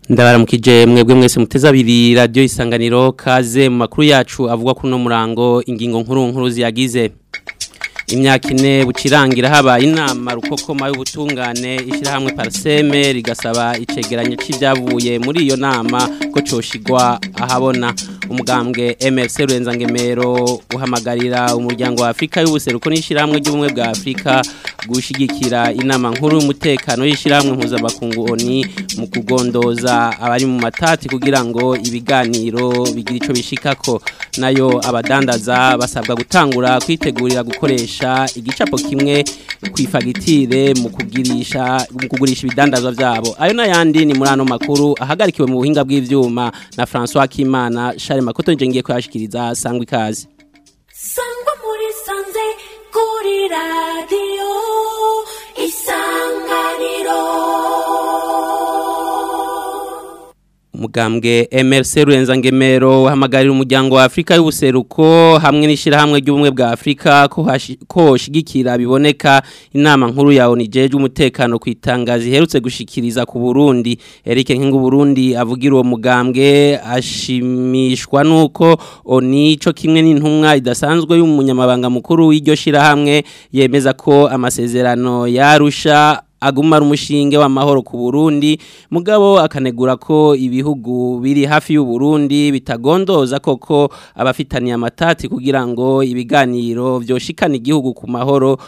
ndabaramukije mwebwe mwese muteze abiri radiyo isanganiro kaze mu makuru yacu avuga kuri uno murango ingingo nkuru nkuru ziyagize imyaka ine bucirangira habaye inama rukokoma y'ubutungane ishyirahamwe pariseme rigasaba icegeranyo cy'ibyavuye muri iyo nama ko coshigwa ahabona umugambwe MRC Rurenza-Ngemero uhamagarira umuryango wa Afrika y'ubuseruko n'ishyirahamwe ry'ubumwe bwa Afrika gushigikira inama nkuru y'umutekano y'ishyirahamwe mpuzabakungu ONI mu kugondoza abari mu matati kugira ngo ibiganiro bigire ico bishikako nayo abadandaza basabwa gutangura kwitegurira gukoresha igicapo kimwe kwifagitire mu kugirisha mu kugurisha ibidandazwa vyabo ayo nayandi ni muri ano makuru ahagarikiwe mu buhinga bw'ivyuma na François Kimana Charles Makoto nje ngiye kuyashikiriza sangwa ikaze sangwa muri sanze kuri radio isanganiro umugambwe MRC Rurenza-Ngemero uhamagarira umuryango wa Afrika y'ubuseruko hamwe n'ishirahamwe ry'ubumwe bwa Afrika ko ko shigikira biboneka inama nkuru ya ONIJE umutekano kwitangaza iherutse gushikiriza ku Burundi Eric Nkingu Burundi avugira uwo mugambwe ashimishwa nuko ONI co kimwe n'intumwa idasanzwe y'umunyamabanga mukuru w'iryo shirahamwe yemeza ko amasezerano yarusha agumara umushinge w'amahoro ku Burundi mugabo akanegura ko ibihugu biri hafi y'u Burundi bitagondoza koko abafitaniye amatati kugira ngo ibiganiro vyoshikana igihugu ku mahoro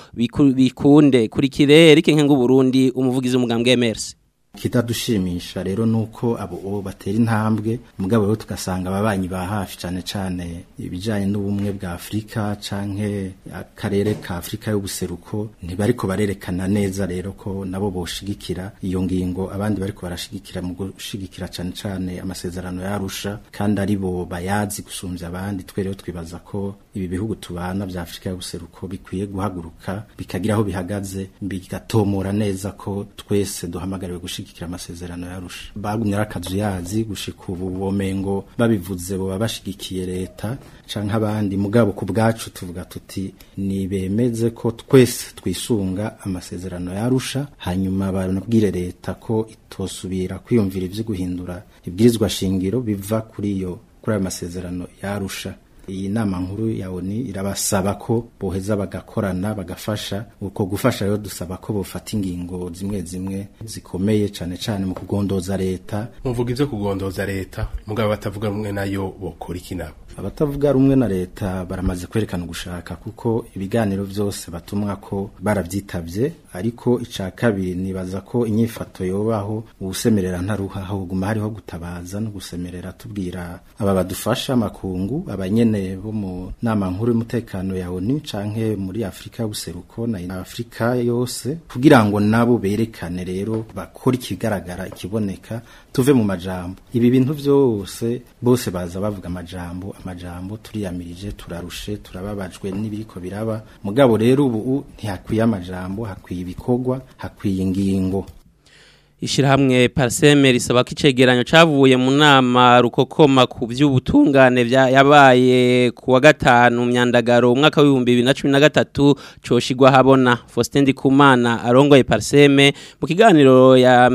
bikunde kuri kirere kenke Burundi umuvugizi w'umugambwe MRC kitadushimisha rero nuko abo batera intambwe mugabo rero tugasanga ababanyi ba hafi cyane cyane ibijanye n'ubumwe bwa Afrika canke akarere ka Afrika y'ubuseruko ntibariko barerekana neza rero ko nabo boshigikira iyo ngingo abandi bariko barashigikira mu gushigikira cyane cyane amasezerano yarusha kandi ari bo bayazi gusumvya abandi twe rero twibaza ko ibi bihugu tubana vya Afrika y'ubuseruko bikwiye guhaguruka bikagira aho bihagaze bigatomora neza ko twese duhamagariwe gushigikira amasezerano yarusha bagumye arakazu yazi gushika ubu bomengo babivuze bo bashigikiye leta canke abandi mugabo ku bwacu tuvuga tuti ni bemeze ko twese twisunga amasezerano yarusha hanyuma banabwire leta ko itosubira kwiyumvira ivyo guhindura ibwirizwa shingiro biva kuri iyo kuri ayo masezerano yarusha iyi nama nkuru ya ONI irabasaba ko boheza bagakorana bagafasha uko gufasha rero dusaba ko bofata ingingo zimwe zimwe zikomeye cane cane mu kugondoza leta muvuga ivyo kugondoza leta mugabo batavuga rumwe nayo bokora iki nabo abatavuga rumwe na leta baramaze kwerekana gushaka kuko ibiganiro vyose batumwa ko baravyitavye ariko ica kabiri nibaza ko inyifato yobaho ubusemerera ntaruha ahubwo hariho gutabaza no gusemerera tubwira aba badufasha makungu abanyene bo mu nama nkuru y'umutekano ya ONU canke muri Afrika y'ubuseruko na Afrika yose kugira ngo nabo berekane rero bakora ikigaragara ikiboneka tuve mu majambo ibi bintu vyose bose baza bavuga amajambo amajambo turiyamirije turarushe turababajwe n'ibiriko biraba mugabo rero ubu ntihakwiye amajambo hakwiye ibikorwa hakwiye ingingo Ishirahamwe Parseme risaba ko icegeranyo cavuye mu nama rukokoma ku by'ubutungane yabaye ku wa gatanu myandagaro umwaka w'ibihumbi bibiri na cumi na gatatu coshigwa habona Faustin Ndikumana arongoye Parseme mu kiganiro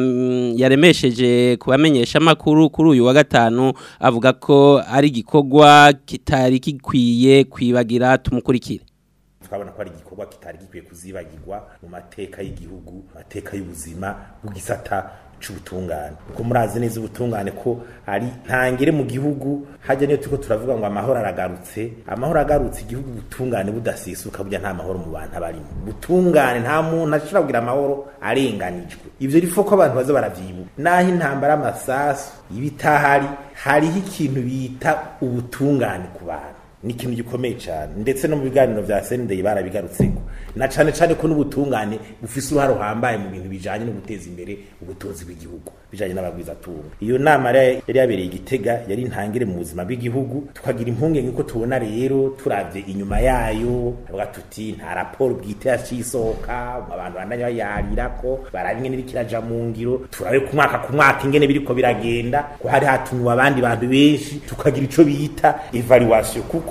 yaremesheje kubamenyesha makuru kuri uyu wa gatanu avuga ko ari igikorwa kitari gikwiye kwibagira tumukurikire twabona ko ari igikorwa kitari gikwiye kuzibagirwa mu mateka y'igihugu mateka y'ubuzima bw'igisata c'ubutungane kuko murazi neza ubutungane ko ari ntangire mu gihugu hajya niyo turiko turavuga ngo amahoro aragarutse amahoro agarutse igihugu ubutungane budasisuka burya nta mahoro mu bantu abarimo ubutungane nta muntu ashobora kugira amahoro arenganijwe ivyo rifo ko abantu baza baravyibuka naho intambara amasasu ibitahari hariho ikintu bita ubutungane ku bantu ni ikintu gikomeye cyane ndetse no mu biganiro vya sendeye barabigarutseko na cane cane ko n'ubutungane bufise uruhare ruhambaye mu bintu bijanye no guteza imbere ubutunzi bw'igihugu bijanye n'abagwizatunga iyo nama yari yabereye igitega yari intangire mu buzima bw'igihugu tukagira impungenge ko tubona rero turavye inyuma yayo avuga tuti nta raporo bwite yacisohoka abantu bandanya bayarirako barabe ingene biriko iraja mu ngiro turabe ku mwaka ku mwaka ingene biriko biragenda ko hari hatumiwe abandi bantu benshi tukagira ico bita evaluation kuko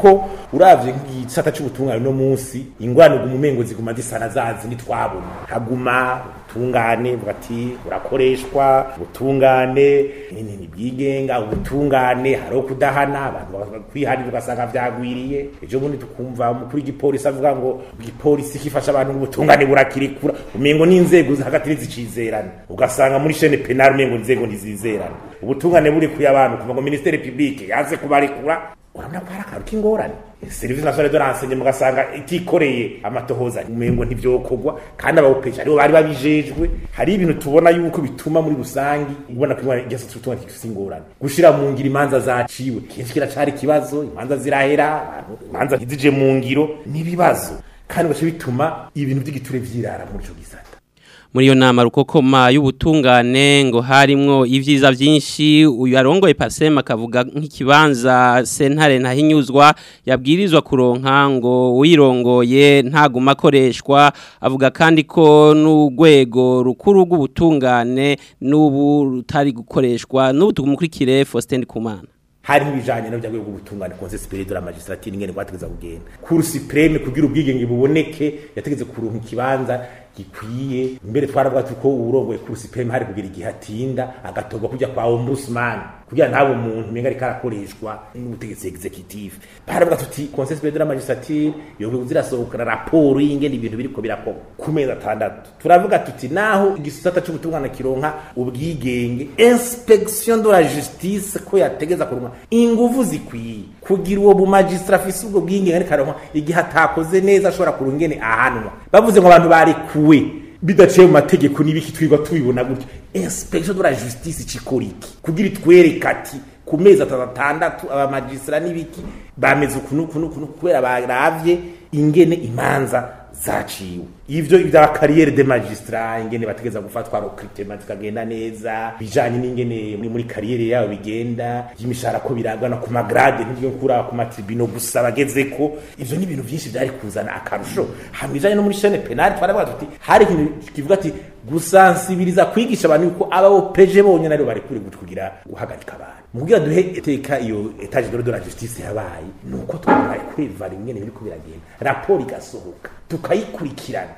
kuko uravye nk'igisata c'ubutungane no munsi ingwano guma umengo ziguma zisana zazi nitwabona haguma ubutungane bugati burakoreshwa ubutungane nini byigenga ubutungane hariho kudahana abantu kwihanira ugasanga vyagwiriye ejo bundi tukumva umukuru w'igipolisi avuga ngo igipolisi kifasha abantu ubutungane burakirikura umengo n'inzego hagati ntizicizerana ugasanga muri shene penal umengo inzego ntizizerana ubutungane buri kuya abantu kuva ngo ministere publique yanze kubarekura urabona ko hari akantu k'ingorane serivisi nationale de renseignement ugasanga itikoreye amatohoza umengo ntivyokorwa kandi abawupeje aribo bari babijejwe hari ibintu tubona yuko bituma muri rusangi ubona ko igisa tutuma kifise ingorane gushira mu ngiro imanza zaciwe kenshi kiracari ikibazo imanza zirahera abantu imanza ntizije mu ngiro n'ibibazo kandi ugaca bituma ibintu vy'igiture vyirara muri ico gisata muri iyo nama rukokoma y'ubutungane ngo harimwo ivyiza vyinshi uyu arongoye pasema akavuga nk'ikibanza sentare ntahinyuzwa yabwirizwa kuronka ngo wirongoye ntaguma akoreshwa avuga kandi ko n'urwego rukuru rw'ubutungane n'ubu rutari gukoreshwa n'ubu tumukurikire Faustin Kumana hari ibijanye no byagwe gutungana conseil supérieur de la magistrature ingene kwategeza kugenda cour suprême kugira ubwigenge buboneke yategeze kuronka ikibanza gikwiye mbere twaravuga tuko urongoye cour suprême hari kugira igihe atinda agatorwa kujya kwa ombudsman kugira ntabo umuntu menga ariko arakoreshwa n'ubutegetsi executive baravuga tuti conseil supérieur de la magistrature yogwe zirasohokana raporo y'ingene ibintu biriko birakorwa ku mezi atandatu turavuga tuti naho igisata c'ubutungana kironka ubwigenge inspection de la justice ko yategeza kuronka inguvu zikwiye kugira uwo mu magistrat afise ubwo bwigenge ariko aronka igihe atakoze neza ashobora kurunga ingene ahanwa bavuze ngo abantu barekuwe bidaciye mu mategeko n'ibiki twigwa tubibona gutyo inspection de la justice cikora iki kugira itwereka ati ku mezi atandatu abamagistra n'ibiki bameze ukuntu ukuntu ukuntu kubera baravye ingene imanza zaciwe ivyo bya kariyere de magistrat ingene bategeza gufatwa recruitment zikagenda neza bijanye n'ingene muri muri kariyere yabo bigenda y'imishahara ko biragana ku magrade n'ibyo kura ku matribino gusa bageze ko ivyo ni ibintu byinshi byari kuzana akarusho hamijanye no muri chaîne penale twaravuga tuti hari ikintu kivuga ati gusansibiriza kwigisha abantu yuko abo peje bonyene ari bari kuri kugira guhagarika abantu mugira duhe eteka iyo etage de la justice yabaye nuko twari kwiva rimwe n'ibiri ko biragenda raporo igasohoka tukayikurikirana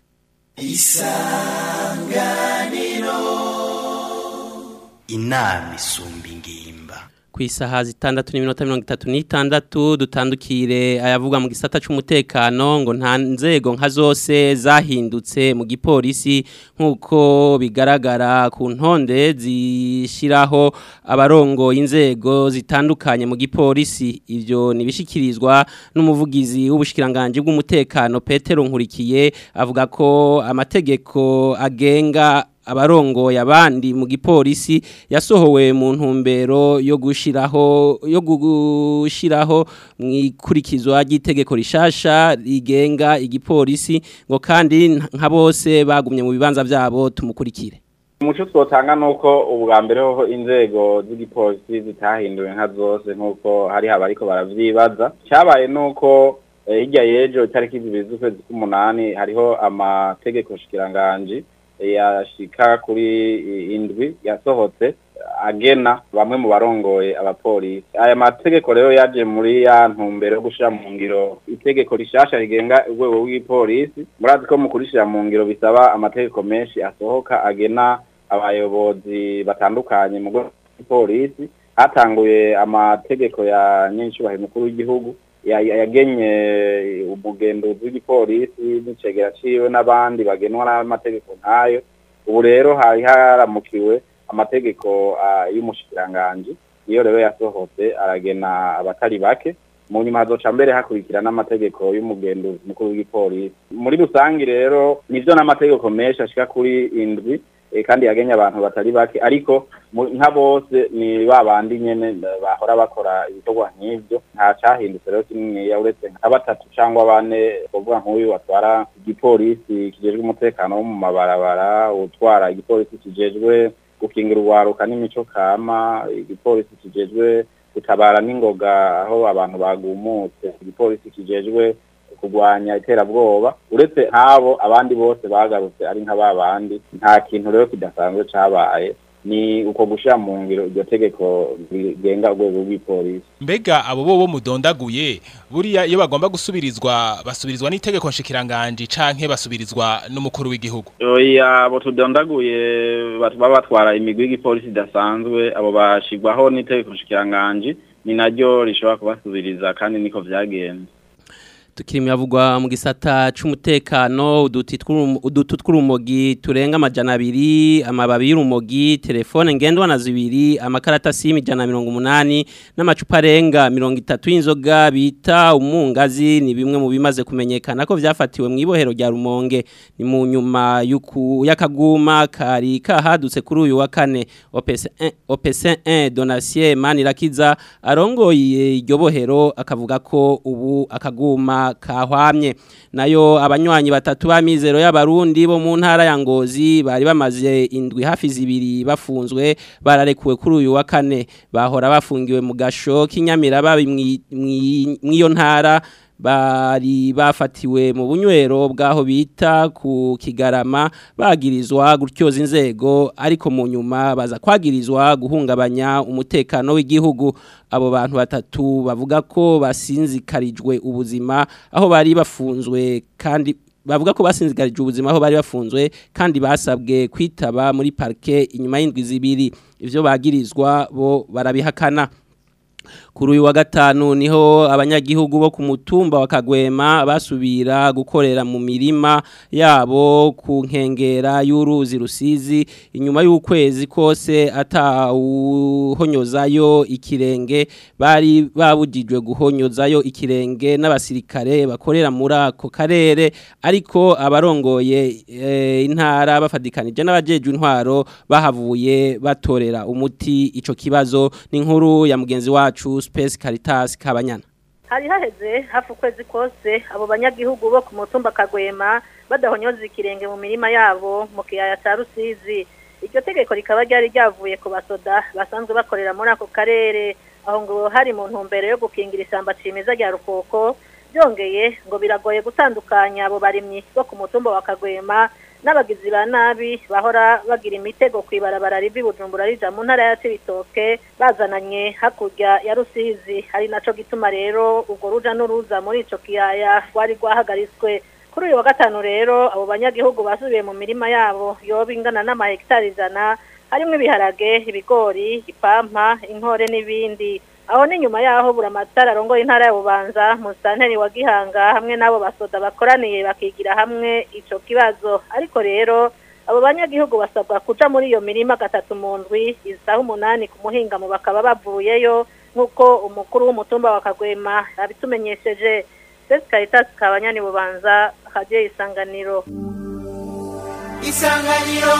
isanganiro inama isumba ingimba ku isaha zitandatu n'iminota mirongo itatu n'itandatu dutandukire ayavuga mu gisata cy'umutekano ngo nta nzego nka zose zahindutse mu gipolisi nk'uko bigaragara ku ntonde zishyiraho abarongo inzego zitandukanye mu gipolisi ibyo ntibishyikirizwa n'umuvugizi w'ubushyikiranganji bw'umutekano Petero nkurikiye avuga ko amategeko agenga abarongoye abandi mu gipolisi yasohowe mu ntumbero yo gushiraho yo gushiraho mwikurikizwa ry'itegeko rishasha rigenga igipolisi ngo kandi nka bose bagumye mu bibanza byabo tumukurikire umuco twotanga nuko ubwa mbere ho inzego z'igipolisi zitahinduwe nka zose nkuko hari abariko baravyibaza cyabaye nuko hirya y'ejo itariki zibiri z'ukwezi k'umunani hariho amategeko shikiranganji yashika kuri indwi yasohotse agena bamwe mu barongoye abapolisi aya mategeko rero yaje muri ya ntumbero yo gushira mu ngiro itegeko rishasha rigenga urwego rw'ipolisi murazi ko mu kurishira mu ngiro bisaba amategeko menshi asohoka agena abayobozi batandukanye mu rwego rw'ipolisi hatanguye amategeko ya nyincubahiro mukuru w'igihugu yagenye umugenduzi w'igipolisi n'icegera ciwe n'abandi bagenwa n'amategeko nk'ayo ubu rero hari haramukiwe amategeko y'umushikiranganji iyo rero yasohotse aragena abatari bake mu nyuma hazoca mbere hakurikira n'amategeko y'umugenduzi mukuru w'igipolisi muri rusangi rero nivyo n'amategeko menshi ashika kuri indwi kandi yagenye abantu batari bake ariko nka bose ni ba bandi nyene bahora bakora ibikorwa nk'ivyo nta cahindutse rero kininiya uretse nka batatu cangwa bane kuvuga nk'uyu batwara igipolisi kijejwe umutekano wo mu mabarabara utwara igipolisi kijejwe gukingira urwaruka n'imico kama igipolisi kijejwe gutabara n'ingoga aho abantu bagumutse igipolisi kijejwe kurwanya iterabwoba uretse nk'abo abandi bose bagarutse ari nka babandi nta kintu rero kidasanzwe cabaye ni uko gushira mu ngiro iryo tegeko rigenga urwego rw'ipolisi mbega abo bo bo mudondaguye buriya iyo bagomba gusubirizwa basubirizwa n'itegeko nshikiranganje canke basubirizwa n'umukuru w'igihugu oya abo tudondaguye baba batwara imigwi y'igipolisi idasanzwe abo bashigwaho n'itegeko nshikiranganje ni naryo rishobora kubasubiriza kandi niko vyagenze tukiri yavugwa mu gisata c'umutekano uduti tw'urum- udutu tw'urumogi turenga amajana abiri amababi y'urumogi telefone ngendwana zibiri amakarata simu ijana na mirongo umunani n'amacupa arenga mirongo itatu y'inzoga bita umungazi ni bimwe mu bimaze kumenyekana ko vyafatiwe mu ibohero rya rumonge ni mu nyuma y'uku- y'akaguma kari kahadutse kuri uyu wa kane opc 1 donatien manirakiza arongoye iryo bohero akavuga ko ubu akaguma kahwamye nayo abanywanyi batatu b'amizero y'abarundi bo mu ntara ya ngozi bari bamaze indwi hafi zibiri bafunzwe bararekuwe kuri uyu wa kane bahora bafungiwe mu gasho k'inyamiraba mw'iyo ntara bari bafatiwe mu bunywero bw'aho bita ku kigarama bagirizwa gutyoza inzego ariko mu nyuma baza kwagirizwa guhungabanya umutekano w'igihugu abo bantu batatu bavuga ko basinzikarijwe ubuzima aho bari bafunzwe kandi bavuga ko basinzikarije ubuzima aho bari bafunzwe kandi basabwe kwitaba muri parke inyuma y'indwi zibiri ivyo bagirizwa bo barabihakana kuri uyu wa gatanu niho abanyagihugu bo ku mutumba wa Kagwema basubira gukorera mu mirima yabo ku nkengera y'uruzi rusizi inyuma y'ukwezi kose atawuhonyozayo ikirenge bari babujijwe guhonyozayo ikirenge n'abasirikare bakorera muri ako karere ariko abarongoye e, intara bafadikanije n'abajeje intwaro bahavuye batorera umuti ico kibazo ni inkuru ya mugenzi wacu Space Caritas Kabanyana hari haheze hafi ukwezi kose abo banyagihugu bo ku mutumba kagwema badahonyoza ikirenge mu mirima yabo mu kiyaya cya rusizi iryo tegeko rikaba ryari ryavuye ku basoda basanzwe bakorera muri ako karere aho ngo hari mu ntumbero yo gukingira ishyamba cimeza rya rukoko byongeye ngo biragoye gutandukanya abo barimyi bo ku mutumba wa kagwema n'abagizi ba nabi bahora bagira imitego ku ibarabara rivi bujumbura rija mu ntara ya cibitoke bazananye hakurya ya rusizi ari naco gituma rero urwo ruja n'uruza muri ico kiyaya rwari rwahagaritswe kuri uyu wa gatanu rero abo banyagihugu basubiye mu mirima yabo yoba ingana n'amahegitari ijana harimwo ibiharage ibigori ipampa inkore n'ibindi aho ni nyuma yaho buramatara arongoye intara ya bubanza musanteri wa gihanga hamwe n'abo basoda bakoraniye bakigira hamwe ico kibazo ariko rero abo banyagihugu basabwa kuja muri iyo mirima gatatu mu ndwi isaha umunani ku muhingamo bakaba bavuyeyo nk'uko umukuru w'umutumba wa kagwema yabitumenyesheje sesi karitasi kabanyani bubanza hadiyo isanganiro isanganiro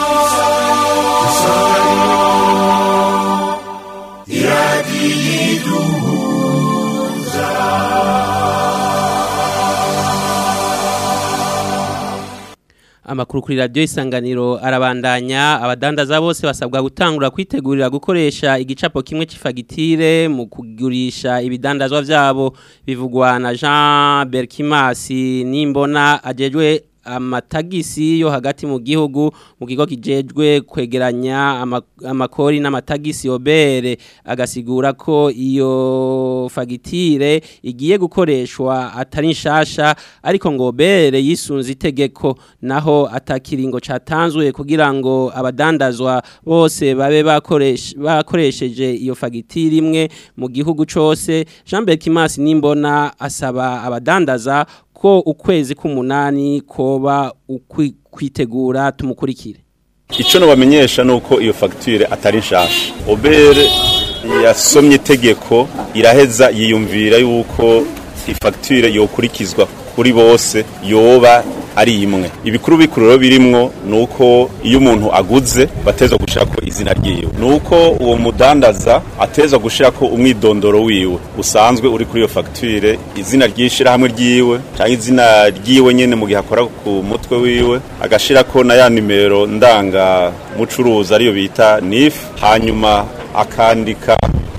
Amakuru kuri radio isanganiro arabandanya abadandaza bose basabwa gutangura kwitegurira gukoresha igicapo kimwe c'ifagitire mu kugurisha ibidandazwa vyabo bivugwa na Jean Berkimasi nimbona ajejwe amatagisi yo hagati mu gihugu mu kigo kijejwe kwegeranya ama- amakori n'amatagisi obere agasigura ko iyo fagitire igiye gukoreshwa atari nshasha ariko ngo obere yisunze itegeko naho atakiringo catanzwe kugira ngo abadandazwa bose babe bakoresha bakoresheje iyo fagitire imwe mu gihugu cose Jean Berkimas nimbona asaba abadandaza ko ukwezi k'umunani koba ukwi- kwitegura tumukurikire icyo nabamenyesha ni uko iyo fagitire atari nshasha obere yasomye itegeko iraheza yiyumvira yuko ifagitire yokurikizwa kuri bose yoba ari imwe ibikuru bikuru rero birimwo ni uko iyo umuntu aguze bateza gushirako izina ryiwe ni uko uwo mudandaza ateza gushirako umwidondoro wiwe usanzwe uri kuri iyo fagitire izina ry'ishirahamwe ryiwe cyangwa izina ryiwe nyene mu gihe akora ku mutwe wiwe agashirako na ya nimero ndanga mucuruzi ariyo bita NIF hanyuma akandika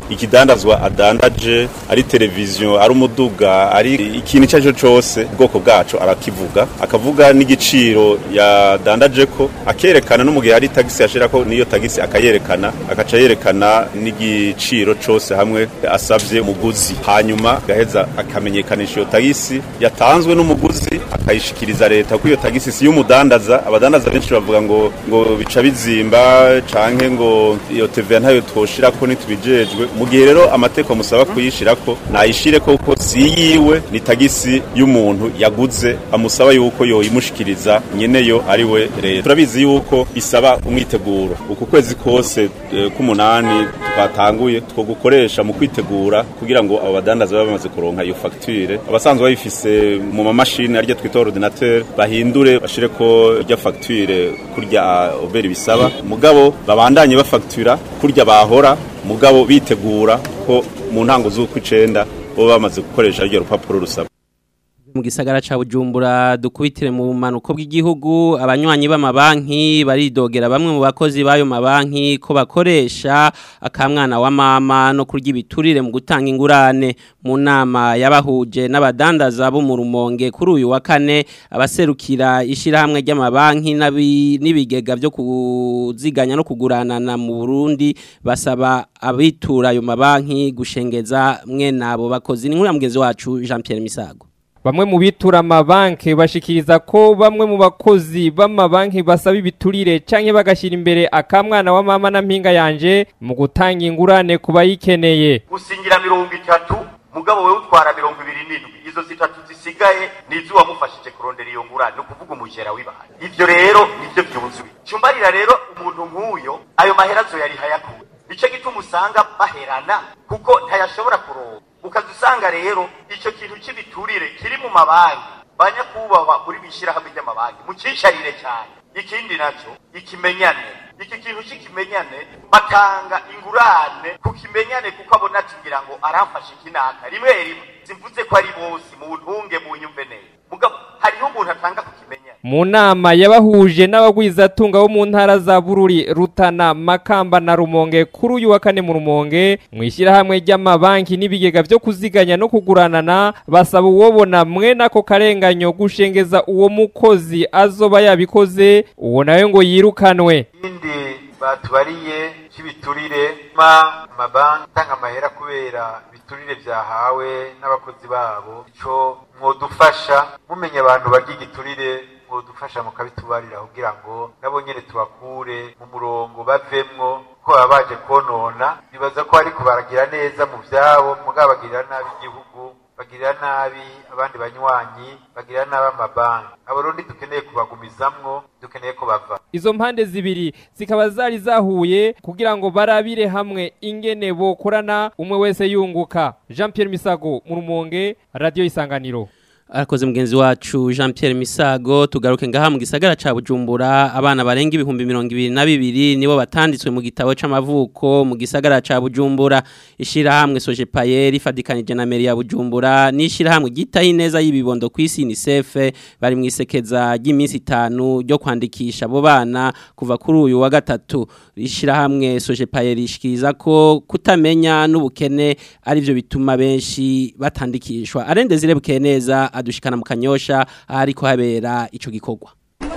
ikidandazwa adandaje ari televiziyo ari umuduga ari ikintu icyo ari cyo cyose ubwoko bwacu arakivuga akavuga n'igiciro yadandaje ko akerekana no mu gihe hari tagisi yashira ko niyo tagisi akayerekana akaca yerekana n'igiciro cyose hamwe asabye umuguzi hanyuma gaheza akamenyekanisha iyo tagisi yatanzwe n'umuguzi akayishikiriza leta ko iyo tagisi si y'umudandaza abadandaza benshi bavuga ngo ngo bica bizimba canke ngo iyo TVA ntayo twoshira ko nitubijejwe mu gihe rero amateko musaba kuyishira ko nayishire ko ko si yiwe ni tagisi y'umuntu yaguze amusaba yuko yoyimushikiriza nyene yo ari we leta turabizi yuko bisaba umwiteguro uku kwezi kose eh, k'umunani twatanguye two gukoresha mu kwitegura kugira ngo abo badandaza babe bamaze kuronka iyo facture abasanzwe bayifise mu mamashini aryo twita ordinateur bahindure bashire ko irya facture kurya oberi bisaba mugabo babandanye bafactura kurya bahora mugabo bitegura ko mu ntango z'uko icenda bo bamaze gukoresha iryo rupapuro rusaba mu gisagara ca Bujumbura dukubitire mu manuko bw'igihugu abanywanyi b'amabanki baridogera bamwe mu bakozi bayo mabanki ko bakoresha akamwana wa mama no kurya ibiturire mu gutanga ingurane mu nama yabahuje n'abadandaza bo mu rumonge kuri uyu wa kane abaserukira ishirahamwe ry'amabanki n'abi- n'ibigega byo kuziganya no kuguranana mu Burundi basaba abitura ayo mabanki gushengeza mwe nabo bakozi ni nkuru ya mugenzi wacu Jean Pierre Misago Bamwe mu bitura amabanki bashikiriza ko bamwe mu bakozi b'amabanki basaba ibiturire canke bagashira imbere akamwana wa mama na mpinga yanje mu gutanga ingurane ku bayikeneye. gusingira mirongo itatu mugabo wewe utwara mirongo ibiri n'indwi izo zitatu zisigaye nizo wamufashije kurondera iyo ngurane ni ukuvuga umujera w'ibahaye ivyo rero nivyo vyuzuye cumbarira rero umuntu nk'uyo ayo mahera azoyariha yakuye nico gituma usanga baherana kuko ntayashobora kuronka ukaza usanga rero ico kintu cy'ibiturire kiri mu mabanki banyakubahwa muri bishirahamwe ry'amabanki mucicarire cyane ikindi naco ikimenyane iki kintu cy'ikimenyane batanga ingurane ku kimenyane kuko abona ati ngira ngo aramfashe ikinaka rimwe rimwe simvuze ko ari bose mu ntunge mu nyumve neza mugabo hariho umuntu atanga ku kimenyane Mu nama yabahuje n'abagwizatunga bo mu ntara za Bururi, Rutana, Makamba na Rumonge kuri uyu wa kane mu Rumonge mu ishyirahamwe ry'amabanki n'ibigega byo kuziganya no kuguranana basaba uwobona mwene ako karenganyo gushengeza uwo mukozi azoba yabikoze uwo nawe ngo yirukanwe. ikindi batubariye cy'ibiturire ma amabanki atanga amahera kubera ibiturire byahawe n'abakozi babo ico mwodufasha mumenye abantu barya igiturire mwodufasha mukabitubarira kugira ngo nabo nyene tubakure mu murongo bavemwo ko baba baje konona bibaza ko ariko baragira neza mu vyabo mugabo bagirira nabi igihugu bagirira nabi abandi banywanyi bagirira nabi amabanki abarundi dukeneye kubagumizamwo dukeneye ko bava Izo mpande zibiri zikaba zari zahuye kugira ngo barabire hamwe ingene bokorana umwe wese yunguka. Jean Pierre Misago mu Rumonge, Radio Isanganiro. Arakoze mugenzi wacu Jean Pierre Misago tugaruke ngaha mu gisagara ca Bujumbura abana barenga ibihumbi mirongo ibiri na bibiri nibo batanditswe mu gitabo c'amavuko mu gisagara ca Bujumbura ishira hamwe Soje Payeri fadikanije na Meri ya Bujumbura nishira hamwe gitaho ineza y'ibibondo kwisi UNICEF bari mu isekeza ry'iminsi itanu ryo kwandikisha abo bana kuva kuri uyu wa gatatu ishira hamwe Soje Payeri ishikiriza ko kutamenya n'ubukene ari byo bituma benshi batandikishwa arende zirebuke neza adushikana mu kanyosha ariko habera ico gikorwa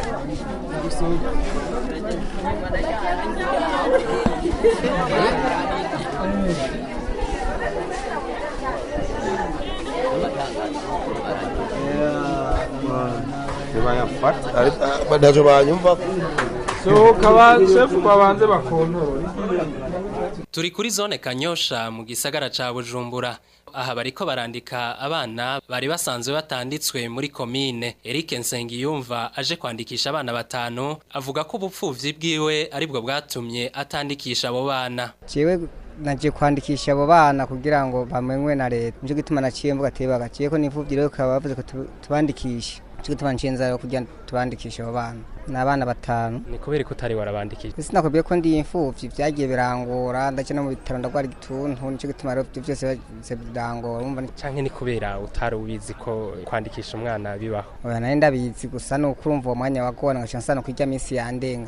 badajo banyumva sohoka ba shefu babanze bakontorora Turi kuri zone Kanyosha mu gisagara ca Bujumbura. Aha bariko barandika abana bari basanzwe batanditswe muri komine. Eric Nsengiyumva aje kwandikisha abana batanu avuga ko ubupfuvyi bwiwe aribwo bwatumye atandikisha abo bana. jewe naje kwandikisha abo bana kugira ngo bamenywe na leta nico gituma naciye mvuga ati bagaciye ko nivuvye rero ukaba bavuze ko tu- tubandikishe nico gituma naciye nza kugira tubandikishe abo bana ni abana batanu ni kubera ko utari warabandikije ese nakubwiye ko ndi imfuvyi vyagiye birangora ndaje no mu bitaro ndagwara igituntu nico gituma rero ivyo vyose bize birangora urumva ni- canke ni kubera utari ubizi ko kwandikisha umwana bibaho oya nari ndabizi gusa nuko urumva uwo mwanya wagora ngaca nsana kwirya minsi yandenganye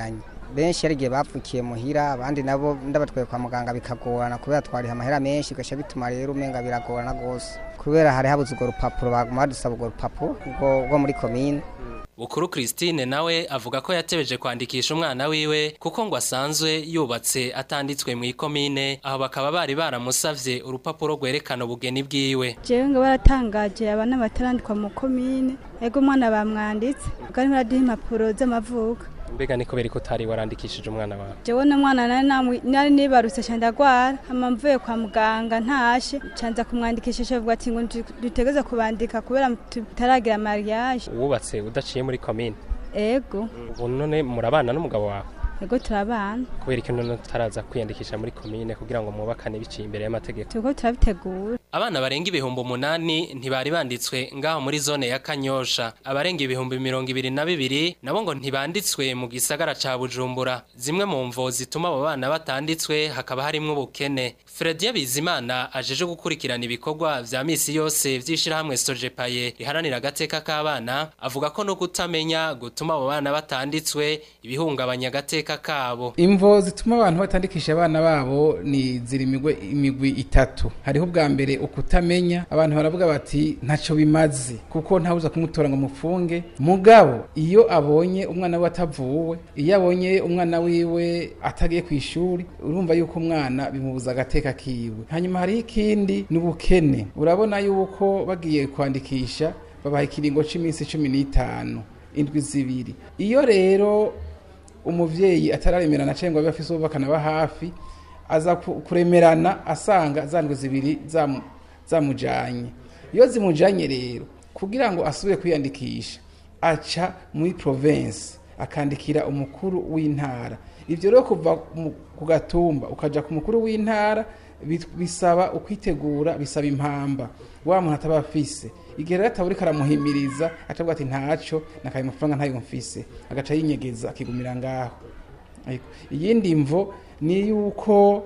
benshi hari igihe bapfukiye muhira abandi nabo ndabatwaye kwa muganga bikagorana kubera twariha amahera menshi bigaca bituma rero umenga biragorana rwose kubera hari habuze urwo rupapuro baguma badusaba urwo rupapuro rwo rwo muri komine Bukuru Christine nawe avuga ko yatebeje kwandikisha umwana wiwe kuko ngo asanzwe yubatse atanditswe mu ikomine aho bakaba bari baramusavye urupapuro rwerekana ubugeni bwiwe jewe ngo baratangaje abana batarandikwa mu komine ego umwana bamwanditse bwari baraduha impapuro z'amavuko mbega ni kubera ko utari warandikishije umwana wawe jewe n'umwana nari namwi- nari nibarutse ca ndagwara hama mvuye kwa muganga ntashe canza kumwandikisha avuga ati ngo ndu- dutegeze kubandika kubera tutaragira mariage wubatse udaciye muri komine ego ubu none murabana n'umugabo wawe ego turabana kubera ikintu none utaraza kwiyandikisha muri komine kugira ngo mwubakane biciye imbere y'amategeko turiko turabitegura Abana barenga ibihumbi umunani ntibari banditswe ngaho muri zone ya Kanyosha. Abarenga ibihumbi mirongo ibiri na bibiri nabo ngo ntibanditswe mu gisagara ca Bujumbura. Zimwe mu mvo zituma abo bana batanditswe hakaba harimwo ubukene. Fredie Bizimana ajeje gukurikirana ibikorwa vya misi yose vy'ishirahamwe Sojepaye riharanira agateka k'abana avuga ko no kutamenya gutuma abo bana batanditswe ibihungabanya agateka kabo. imvo zituma abantu batandikisha abana babo ni ziri imigwe imigwi itatu hariho ubwa mbere ukutamenya abantu baravuga bati ntacyo bimaze kuko ntawuza kumutora ngo mufunge mugabo iyo abonye umwana we atavuwe iyo abonye umwana wiwe atagiye ku ishuri urumva yuko umwana bimubuza agateka kiwe hanyuma hariho ikindi ni ubukene urabona yuko bagiye kwandikisha babaha ikiringo cy'iminsi cumi n'itanu indwi zibiri iyo rero umuvyeyi atararemerana cyangwa abe afise uwo bakanaba hafi aza ku- kuremerana asanga za ndwi zibiri zamu- zamujanye iyo zimujanye rero kugira ngo asubire kwiyandikisha aca muri province akandikira umukuru w'intara ivyo rero kuva mu- ku gatumba ukaja ku mukuru w'intara bi- bisaba ukwitegura bisaba impamba wa muntu ataba afise igihe rero ataburi karamuhimiriza atavuga ati ntaco nakaye amafaranga ntayo mfise agaca yinyegeza akigumira ngaho Ariko iyindi mvo ni yuko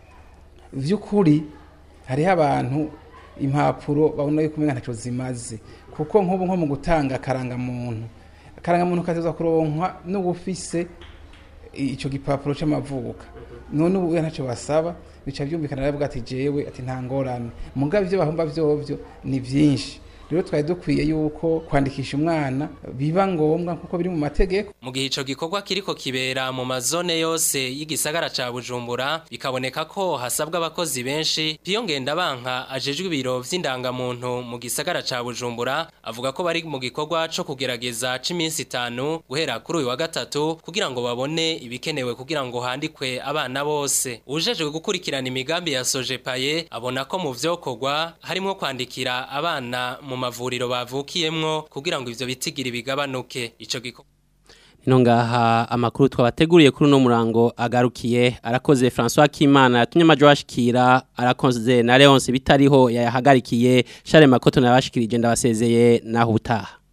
vy'ukuri hariho abantu impapuro babona yuko umenga ntaco zimaze kuko nk'ubu nko mu gutanga akarangamuntu akarangamuntu kateza kuronkwa n'ubufise ico gipapuro c'amavuka none ubu ntacyo basaba bica byumvikana aravuga ati jewe ati nta ngorane mugabo ivyo bahomba vyovyo ni vyinshi rero twari dukwiye yuko kwandikisha umwana biba ngombwa kuko biri mu mategeko Mu gihe ico gikorwa kiriko kibera mu mazone yose y'igisagara ca Bujumbura bikaboneka ko hasabwa abakozi benshi Piyo Ngendabanka ajejwe ibiro vy'indangamuntu mu gisagara ca Bujumbura avuga ko bari mu gikorwa co kugerageza c'iminsi itanu guhera kuri uyu wa gatatu kugira ngo babone ibikenewe kugira ngo handikwe abana bose ujejwe gukurikirana imigambi ya Sojepaye abona ko mu vyokorwa harimo kwandikira abana mu mavuriro bavukiyemwo kugira ngo ivyo bitigiri bigabanuke ico gikorwa Ino ngaha amakuru twabateguriye kuri uno murango agarukiye arakoze François Kimana yatumye amajo ashikira arakoze na Leonce bitariho yayahagarikiye Charles Makoto nabashikirije ndabasezeye naho utaha